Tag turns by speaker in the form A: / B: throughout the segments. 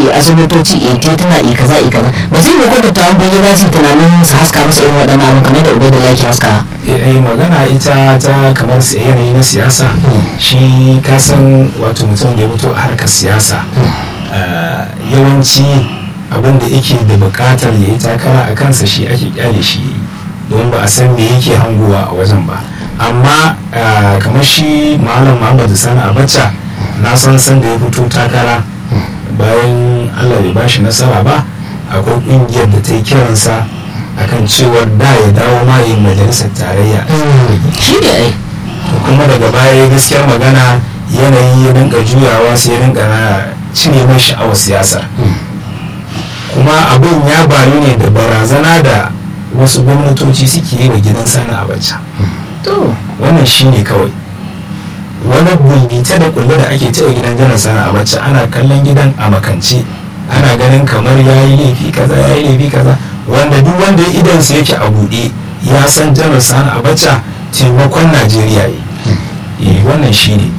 A: asibitoci e tituna e kaza e kaza ba zai yi kwata ta wani za su yi tunanin su haska masa irin waɗannan abin kamar da ubai da yake haska
B: eh magana ita ta kamar su yanayi na siyasa shi kasan wato mutum da ya fito a harkar siyasa ah, yawanci abin da yake da bukatar ya yi takara a kansa shi ake kyale shi don ba a san me yake hangowa a wajen ba amma ah, kamar shi malam muhammadu sani abacha na san san da ya fito takara bayan allah bai bashi nasara ba akwai kungiyar da ta yi kiransa akan cewar da ya dawo ma yin majalisar tarayya
A: shi ne ai
B: to kuma daga baya gaskiyar magana yanayi ya rinka juyawa sai ya rinka cire mai sha'awar siyasar kuma abin ya bayu ne da barazana da wasu gwamnatoci suke yi wa gidan sani abacha
A: to
B: wannan shi ne kawai wani bulbita da kulle da ake cewa gidan janar sani abacha ana kallon gidan a makance ana ganin kamar ya yi laifi kaza ya yi laifi kaza wanda duk wanda ya idansa yake a buɗe ya san janar sani abacha taimakon najeriya yi eh wannan shi ne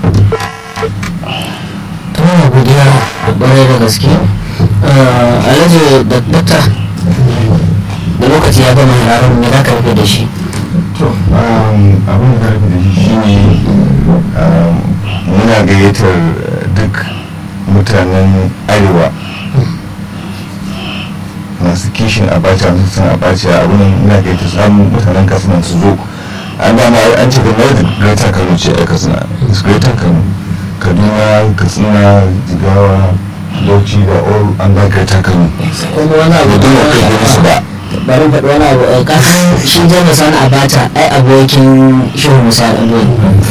A: to muna godiya da ƙwarai da gaske Eh, alhaji da dakta da lokaci ya gama hararin me za ka rufe da shi
C: to um, abin da karfi da shi shine um, muna gayyatar uh, duk mutanen arewa masu kishin abacha masu sun abacha abin muna gayyatar samun mutanen katsina su zo an dama an ce da mai da greater kano ce a katsina It's greater kano kaduna katsina jigawa bauchi da all an ba greater kano
A: kuma wani abu
C: Ba dole kai gurin su ba.
A: bari faɗi wani abu eh, kasan shi jami'a sani abata ai abokin shehu musa ɗanɗo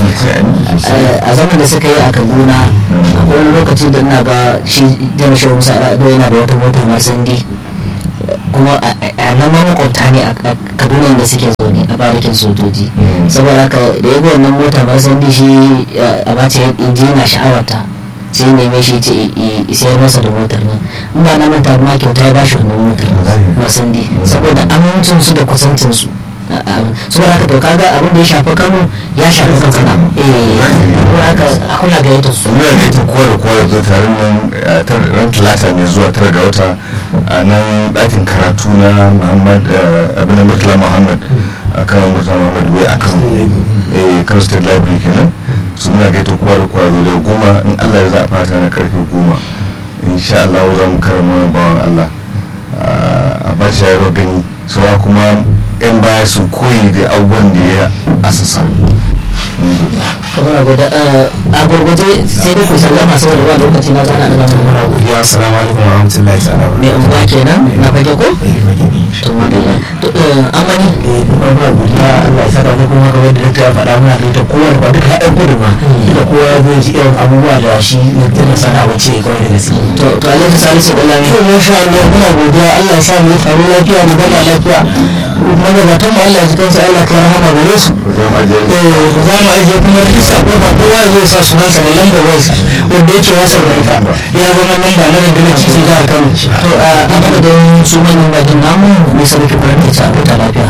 A: a zaman da suka yi a kaduna akwai wani lokaci da ina ga shi jami'a shehu musa ɗanɗo yana da wata mota marsandi kuma a a nan ma makwabta ne a a kaduna da suke zaune a barikin sojoji saboda haka da ya ga wannan mota marsandi shi a bata ya je yana sha'awarta sai ya neme shi ce i sayar masa da motar nan in ba na manta ma kyauta ya bashi wannan motar masandi saboda amincin su da kusancin su saboda haka to kaga abin da ya shafi kano ya shafi katsina eh saboda haka a kula ga yadda su
C: muna da ita kowa da kowa da zo taron nan a tar- ran talata mai zuwa tara ga wata a nan ɗakin karatu na muhammad eh, abin da murtala muhammad a kan murtala muhammad wai a kan eh, kano state library kenan su muna gaita kowa da kowa zo da goma in allah ya za a fata na karfe goma insha allah za mu karama wani bawan allah a ba shi yaro gani saura kuma yan baya su koyi da abubuwan da ya asasa
A: kamar guda a gurguje sai dai ku sallama saboda ba lokaci na zana daga mun
B: muna godiya assalamu alaikum wa rahmatullahi ta'ala wa
A: ne unguwa kenan na fage ko to madalla to eh, amani
D: ba godiya Allah ya saka mu kuma kamar da dakta ya faɗa muna da ita kowa da ba duka haɗin kudu ma duka kowa ya zo ji irin abubuwa da shi mutum sana wace kawai da gaske
A: to to alhaji salisu dalami
D: to masha Allah muna godiya Allah ya sa mu faru lafiya mu gama lafiya magabatan mu Allah ya ji kansa Allah ka rahama gare su
C: zama ajiyar
D: eh za mu ajiye kuma duk sako ba kowa zai sa sunansa da lambar wayarsa wanda yake wasa da ita ya zama lamba na rundunar cikin jihar Kano
A: to a madadin su manyan bakin namu mai sarki kwanar ta ta lafiya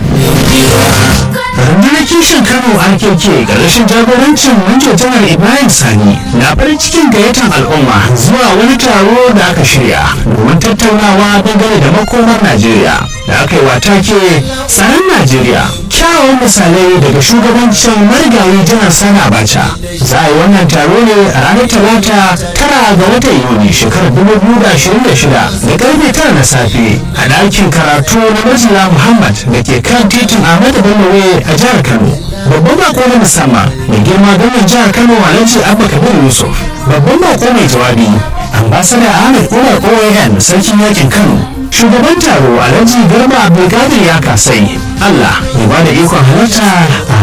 E: rundunar kishin kano rkk ƙarshen jagorancin manjo janar ibrahim sani na farin cikin gayyatar al'umma zuwa wani taro da aka shirya domin tattaunawa dangane da makomar najeriya da aka yi wa take tsaron najeriya kyawawan misalai daga shugabancin marigayi janar sani abacha za a yi wannan taro ne a ranar talata tara ga watan yuni shekarar 2026 da karfe tara na safe a ɗakin karatu na majila muhammad da ke kan titin ahmadu bello Way a jihar kano babban bako na musamman mai girma gwamnan jihar kano alhaji abba kabir yusuf babban bako mai jawabi ambasada ahmed umar oyan sarkin yakin kano shugaban taro alhaji garba abdulkadir ya kasai allah ya bada ikon halarta a